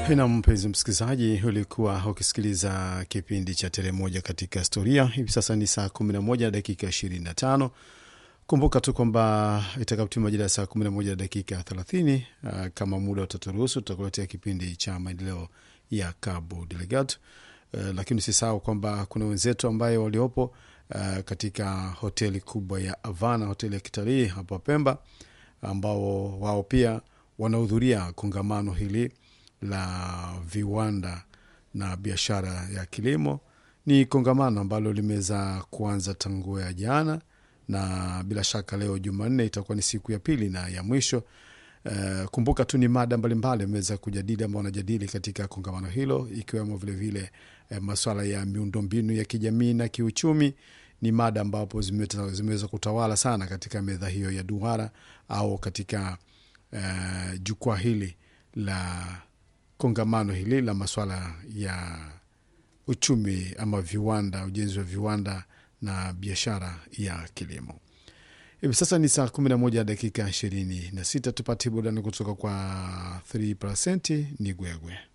na mpenzi msikilizaji, ulikuwa ukisikiliza kipindi cha Tere Moja katika Historia. Hivi sasa ni saa 11 na dakika 25. Kumbuka tu kwamba itakapotimia majira ya saa 11 na dakika 30, uh, kama muda utaturuhusu, tutakuletea kipindi cha maendeleo ya Cabo Delgado. Uh, lakini usisahau kwamba kuna wenzetu ambayo waliopo uh, katika hoteli kubwa ya Havana, hoteli ya kitalii hapa Pemba, ambao wao pia wanahudhuria kongamano hili la viwanda na biashara ya kilimo. Ni kongamano ambalo limeweza kuanza tangu ya jana, na bila shaka leo Jumanne itakuwa ni siku ya pili na ya mwisho. Uh, kumbuka tu ni mada mbalimbali ameweza kujadili ambao wanajadili katika kongamano hilo, ikiwemo vilevile uh, maswala ya miundombinu ya kijamii na kiuchumi. Ni mada ambapo zimeweza kutawala sana katika meza hiyo ya duara au katika uh, jukwaa hili la kongamano hili la maswala ya uchumi ama viwanda, ujenzi wa viwanda na biashara ya kilimo. Hivi sasa ni saa 11 dakika 26. Tupate burudani kutoka kwa 3% ni Gwegwe.